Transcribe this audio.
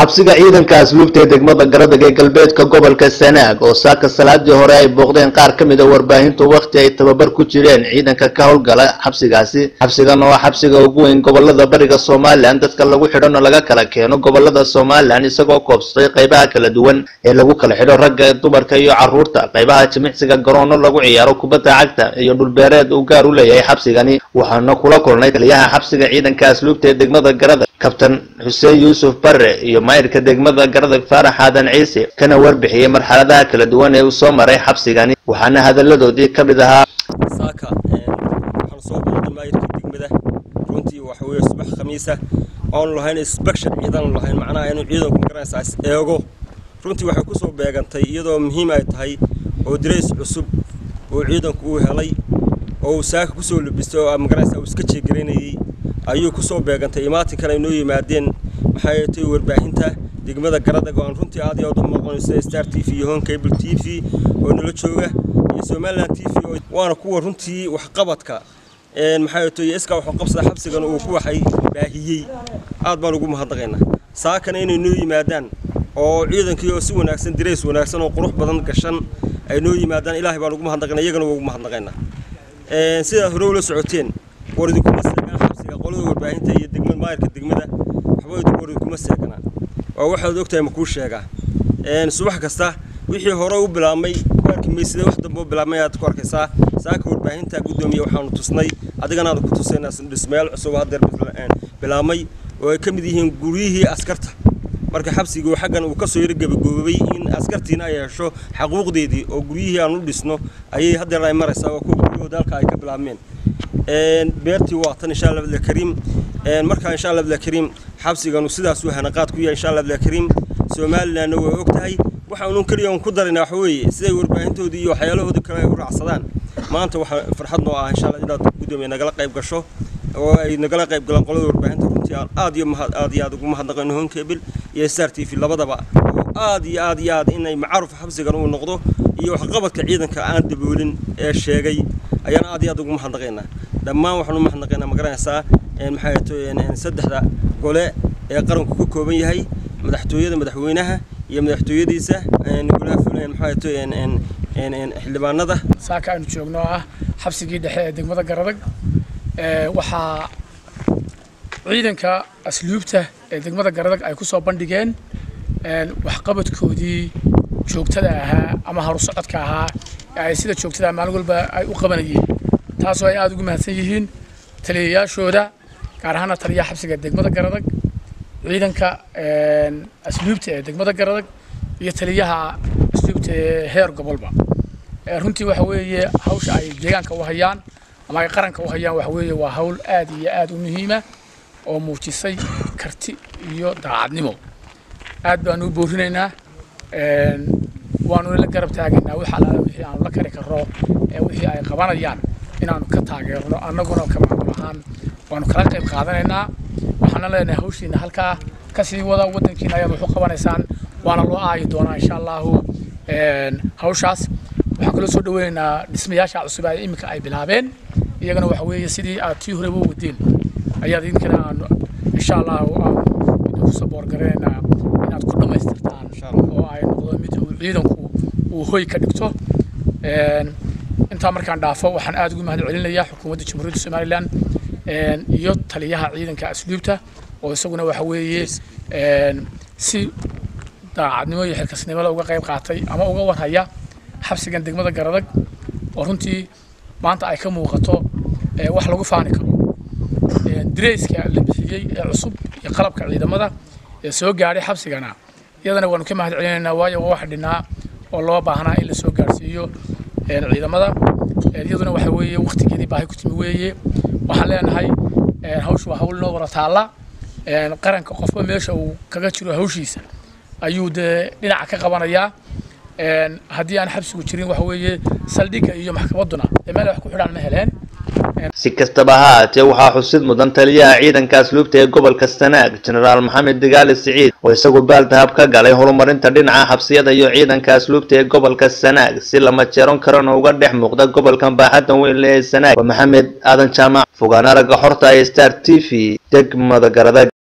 xabsiga ciidanka asluubta ee degmada garadag ee galbeedka gobolka sanaag oo saaka salaadii hore ay booqdeen qaar ka mid a warbaahintu wakhti ay tababar ku jireen ciidanka ka howlgala xabsigaasi xabsigan oo xabsiga ugu weyn gobolada bariga somalilan dadka lagu xidhona laga kala keeno gobolada somalilan isagoo koobsatay qaybaha kala duwan ee lagu kala xidho ragga dumarka iyo caruurta qaybaha jimicsiga garoono lagu ciyaaro kubadda cagta iyo dhulbeereed uu gaar u leeyahay xabsigani waxaana kula kulnay taliyaha xabsiga ciidanka asluubta ee degmada garadag kabtan xuseen yuusuf bare iyo maayirka degmada garadag faarax aadan ciise kana warbixiyey marxaladaha kala duwan ee uu soo maray xabsigani waxaana hadalladoodii ka mid ahaa saaka waxaan soo booqday maayirkii degmada runtii waxa weeye subax khamiisa oonu lahayn inspection ciidan lahayn macnaha inuu ciidanku magaranaysaa is eego runtii waxay ku soo beegantay iyadoo muhiim ay tahay oo dirays cusub oo ciidanku uu helay oo uu saaka kusoo labistay oo magaranaysaa uu iska jeegaraynayey ayuu kusoo beegantay imaatinkan ay noo yimaadeen maxay tahay warbaahinta degmada garadag oo aan runtii aad iyo aad u maqonaysa star t v iyo home cable t v oo nala jooga iyo somaliland t v oo waana kuwa runtii waxqabadka maxay tahay iska wuxuu qabsada xabsigan uu ku waxay baahiyey aad baan ugu mahadnaqaynaa saakana inay noo yimaadaan oo ciidankii oo si wanaagsan dirays wanaagsan oo qurux badan gashan ay noo yimaadaan ilaahay baan ugu mahadnaqaynaa iyagana waa ugu mahadnaqaynaa sidaad hore ula socoteen war idinkuma seegaan xabsiga qolada warbaahinta iyo degmada maayirka degmada waxba idinku war idinkuma seeganaa waa waxaad ogtahay ma kuu sheegaa subax kasta wixii hore u bilaabmay ku arki maysida wax dambe u bilaabmay aad ku arkaysaa saaka warbaahinta guddoomiye waxaanu tusnay adigana aanu ku tusaynaa dhismayaal cusub haddeer bilaabmay oo ay ka mid yihiin guryihii askarta marka xabsigii xaggan uu kasoo yaro gebagoobay in askartiina ay hesho xaquuqdeedii oo guryihii aan u dhisno ayay haddeer ay maraysaa waa kuwa guryahooda halka ay ka bilaabmeen beertii waa tan insha allah abdulkariim markaa insha allah abdulkariim xabsiganu sidaas uu hanaqaad ku yahay insha allah abdulkariim somalilandna waa og tahay waxaanu keliya un ku daraynaa waxa weeye siday warbaahintoodii iyo waxyaalahoodii kale ay u raacsadaan maanta waxaa farxad noo ah insha allah inaad guddoomiye nagala qayb gasho oo ay nagala qayb galaan qolada warbaahinta runtii aan aad iyo mahad aad iyo aad ugu mahadnaqayno honkebel iyo star t v labadaba oo aad iyo aad iyo aad inay macaaruf xabsigan uu noqdo iyo waxqabadka ciidanka aan daboolin ee sheegay ayaan aad iyo aad ugu mahadnaqaynaa dhammaan waxaan u mahadnaqaynaa magaranaysaa maxay tahay saddexda gole ee qaranku ka kooban yahay madaxtooyada madaxweynaha iyo madaxtooyadiisa golaha fulan maxay tahay xildhibaanada saaka aynu joogno ah xabsigii dhexe ee degmada garadag waxaa ciidanka asluubta ee degmada garadag ay ku soo bandhigeen waxqabadkoodii joogtada ahaa ama harusocodka ahaa ee ay sida joogtada maalin walba ay u qabanayeen taasoo ay aada ugu mahadsan yihiin taliyayaashooda gaar ahaana taliyaha xabsiga degmada garadag ciidanka asluubta ee degmada garadag iyo taliyaha asluubta ee heer gobolba runtii waxa weeye hawsha ay deegaanka u hayaan ama ay qaranka u hayaan waxa weeye waa hawl aad iyo aad u muhiima oo muujisay karti iyo daacadnimo aad baanu u boorinaynaa waanu la garab taagaynaa wax alaala wixii aanu la kari karro ee wixii ay qabanayaan inaanu ka taageerno annaguna ka maamul ahaan waanu kala qayb qaadanaynaa waxaana leenahay hawshiina halkaa kasii wada waddankiina ayaad wax u qabanaysaan waana loo aayi doonaa insha allahu hawshaas waxaan kaloo soo dhaweynaynaa dhismayaasha cusub ee iminka ay bilaabeen iyagana waxa weeye sidii aad tii horeba u wadeen ayaad idinkana aanu insha allahu aanu idinku saboorgaranaynaa inaad ku dhammaystirtaan oo ay noqdo mid uu ciidanku uu hoy ka dhigto intaa markaan dhaafo waxaan aad ugu mahad celinayaa xukuumadda jamhuuriyadda somalilan iyo taliyaha ciidanka asluubta oo isaguna waxa weeye si daacadnimo iyo xilkasnimada uga qayb qaatay ama uga warhaya xabsigan degmada garadag oo runtii maanta ay ka muuqato wax lagu faani karo direyska la bixiyey ee cusub iyo qalabka ciidamada ee soo gaadhay xabsigana iyadana waanu ka mahad celinaynaa waayo waa wax dhinaa oo loo baahnaa in la soo gaadhsiiyo ciidamada iyaduna waxa weeye waqtigeedii baahi ku timi weeye waxaan leenahay hawshu waa hawl noo wada taalla qaranka qofba meesha uu kaga jiro hawshiisa ayuu dee dhinaca ka qabanayaa haddii aan xabsigu jirin waxa weeye saldhigga iyo maxkamadduna dee meel wax ku xidhaan ma heleen si kastaba ha haatee waxaa xusid mudan taliyaha ciidanka asluubta ee gobolka sanaag jenaraal maxamed digaali siciid oo isagu baaldahab ka galay horumarinta dhinaca xabsiyada iyo ciidanka asluubta ee gobolka sanaag si lama jeeron karana uga dhex muuqda gobolkan baaxaddan weyn le ee sanaag waa maxamed aadan jaamac fogaan aragga xorta ee star t v degmada garadag